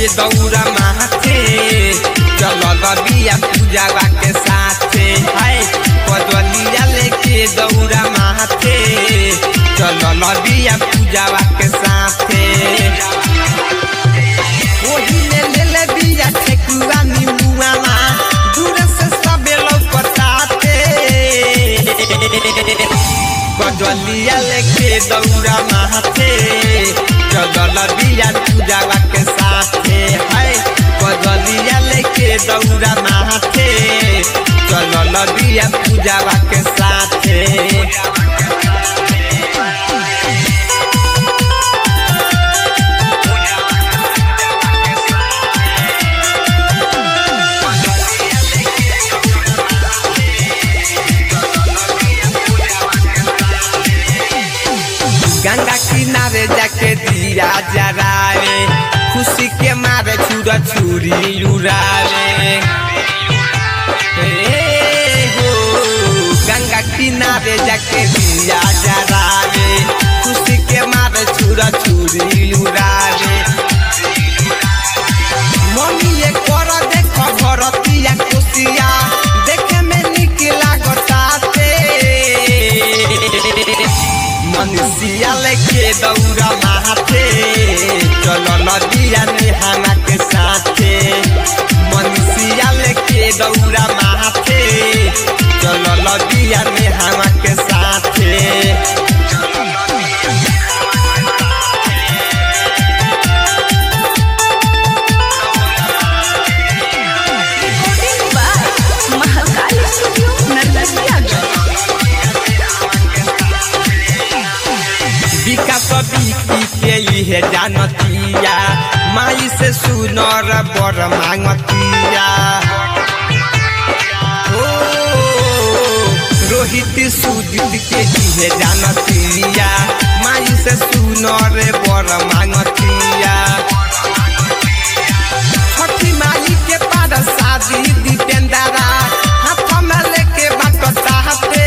लेके दौड़ा माथे चलल बिया पूजावा के साथे हाय कजलिया लेके दौड़ा माथे चलल बिया पूजावा के साथे ओहिले ले ले बिया ठेकुआ निमुआवा दूर से सबे लौकताते कजलिया लेके दौड़ा माथे चलल बिया पूजावा के साथे है कजलिया लेके दौड़ा माथे चलल बिया पूजावा के साथे गंगा किनारे जाके दिया जरावे खुशी के मारे छुरा छुरी उड़ावे ए हो गंगा किनारे जाके दिया जरावे खुशी के मारे छुरा छुरी उड़ावे मम्मी ये कर देख भरतिया कुसिया देखे में निक लागताते मनुष्या लेके दौड़ा माथे चलो नदिया नेहाना के साथे मनुष्या लेके दौड़ा माथे चलो नदिया नेहाना के साथे Recording by Mahakal Studio, Narkatiyaganj. विकास बिकी के इहे जानतिया माई से सुनर बर मांगतिया ओ रोहित सुजित के इहे जानतिया माई से सुनर बर मांगतिया छठी माई के पार शादी दीपेंद्रा हाथ में लेके बाट चाहते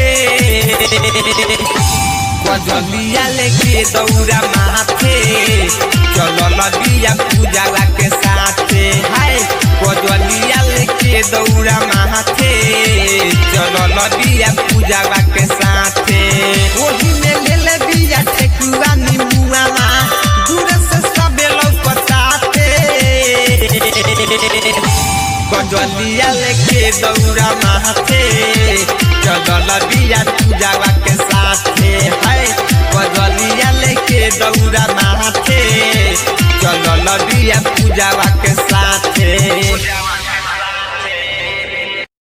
कजलिया लेके दौड़ा माथे चलल बिया पूजावा के साथे हाय कजलिया लेके दौड़ा माथे चलल बिया पूजावा के साथे ओही में ले ले बिया ठेकुआ निमुआवा दूर से सबे लौकताते कजलिया लेके दौड़ा माथे चलल